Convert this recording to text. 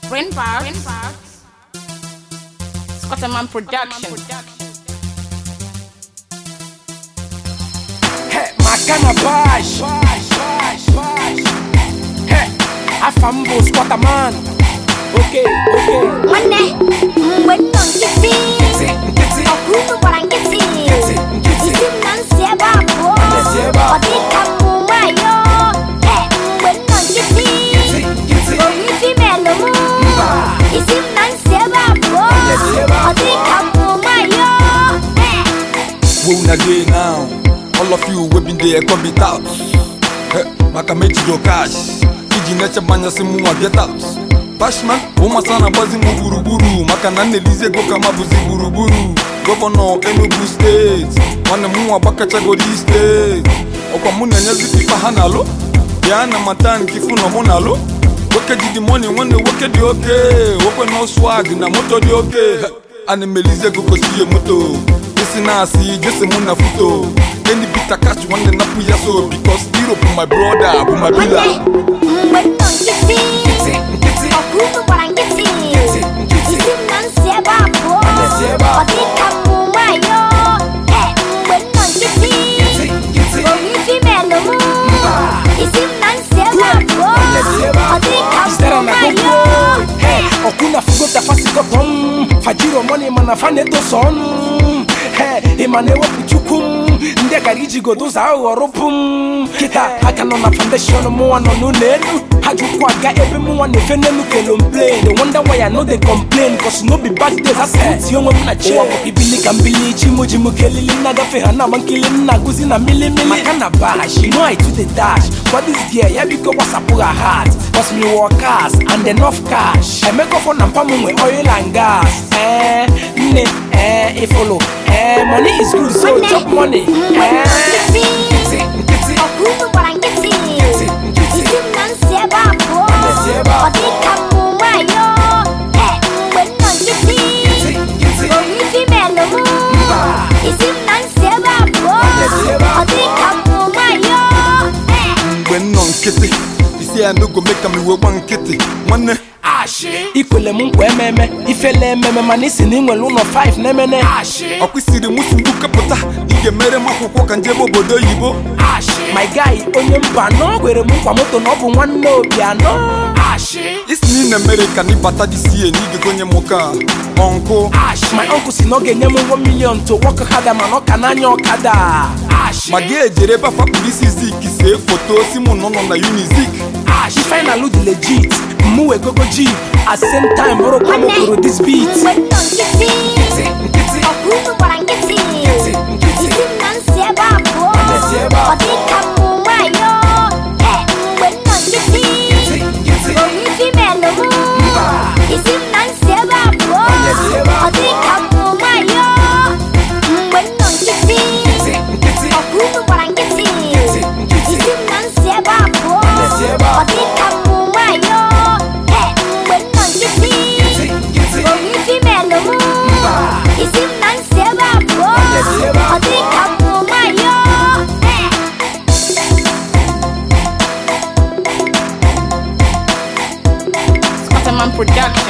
Print Parts. Scotterman Production. Hey, Makana Bash. Hey, Afambo Squatterman. Okay, okay. nwanne mgbe m nọ nkịtị Nkịtị, nkịtị. ọkụ unu gbara nkịtị Nkịtị, nkịtị. isi m na nsị ebe a pụọ Nsị ebe a ọ dị ka mmụ nwayọ Ee, mgbe m nọ nkịtị Nkịtị, nkịtị. oyi fimelụ m isi m na nsị ebe a pụọ Nsị ebe a ọ dị ka mmụ nwayọ Ee, Where una dey now? All of you wey been there come be out. Eh, maka mechi your cash. Iji neche manya si mụnwa get out. Bashman, ụmasa na-agbazi m gburugburu maka na nnelizi ego ka ma bụzi gburugburu. Gọvanọ Enugu steeti, nwanne m nwa gbakachagodi steeti. Ọkwa mụ na-enyezi pipa ha na-alụ. Bịa na mata nke ifu na mụ na-alụ. Nwoke ji dị money nwanne nwoke dị oke. Nwoke no swag na moto dị oke. Eh, ana m elizi ego kosi ihe moto isi na-asị jese mụ na foto any bita cash nwanne napụ ya so because hero bụ my brother bụ my pillar mgbe m nọ nkịtị Nkịtị, nkịtị. ọkụ unu gbara nkịtị Nkịtị, nkịtị. isi m na nsị ebe a pụọ Nsị ebe a ọ dị ka mmụ nwayọ Ee, mgbe m nọ nkịtị Nkịtị, nkịtị. oyi fimelụ m isi m na nsị ebe a pụọ Nsị ebe a ọ dị ka Isara mmụ na nwayọ gogo. Hey, Okuna fugota fasikọtọm fajiro mọni mana fa na-edosa ọnụ Hey, ị ma na-ewepụ chukwu m ndị gara ijigodo ụzọ aghụghọ rụpụ m kịta aka nọ na foundation mụnwa nọ n'ụlọ elu ha ji ụkwụ aga ebe mụnwa na-efe n'elu kelomplain the wonder why I no dey complain cause no be bad days asịrịtị onwe m na che ụwa bụ ibili ka mbili chi mụ ji m kelili nna gafe ha na-agba nkili m na-agụzi na milimili maka na bash you know I do the dash but this girl ya biko gbasapụ ha heart cause me work cars and enough cash emekọfọ na mpa m nwe oil and gas eh nne eh ifolo eh money is good so Nwanne, chop money mgbe m nọ eh nkịtị nkịtị, nkịtị. ọkụ unu gbara nkịtị nkịtị. isi m na nsị ebe a pụọ Nsị ebe a ọ dị ka mmụ nwayọ Ee, mgbe m nọ nkịtị Nkịtị, nkịtị. oyi fimelụ m isi m na nsị ebe a pụọ Nsị ebe a ọ dị ka mmụ nwayọ Ee, mgbe m nọ nkịtị isi ya nogo mee ka m iwe gba nkịtị nwanne ikwele m nkwa ememe ifele ememe mana isi na ị nwere ụlọ 5 na-emene ọkwụsịrị mụ si mgbu kepụta ị ga-emere m akwụkwọ ka njebe obodo oyibo my guy onye mba nọ kwere m nkwa moto na ọ bụ nwanne obi anọ isi na ị na-emere ka na ịbata dị sie na ị ga-egonye m ka ọnkụ my uncle si na ọ ga-enye m 1 million to work harder mana ọ ka n'anya ọkada ma gị ejere ebe afa kpuru isi zik see foto si mụ nọ nọ na unizik the final dị legit mụ wee gogo jeep at same time bụrụkwa m kwuru this beat mgbe m nọ nkịtị ọkụ unu gbara nkịtị isi m na nsị ebe a pụọ Nsị ebe a ọ dị ka mmụ nwayọ Ee, mgbe m nọ nkịtị oyi fimelụ m isi m na nsị ebe a pụọ ọ dị ka mmụ nwayọ mgbe m nọ nkịtị ọkụ unu gbara nkịtị isi m na nsị ebe a pụọ ọ dị ka mmụ nwayọ Ee, mgbe m nọ nkịtị oyi fimelụ m isi m na nsị ebe a pụọ ọ dị ka mmụ nwayọ Ee. Scotterman Production.